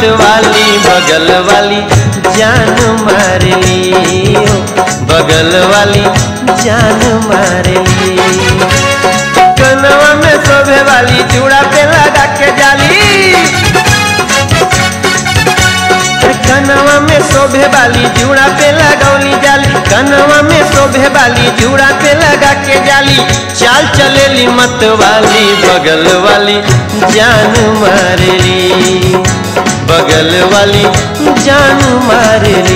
मत वाली बगल वाली जान मार ली ओ, बगल वाली जान मार ली कनवा में शोभे वाली चूड़ा पे लगा के जाली कनवा में शोभे वाली जूड़ा पे लगौली जाली कनवा में शोभे वाली जूड़ा पे लगा के जाली चाल चलेली मत वाली बगल वाली जान मारेली बगल वाली जान मारेली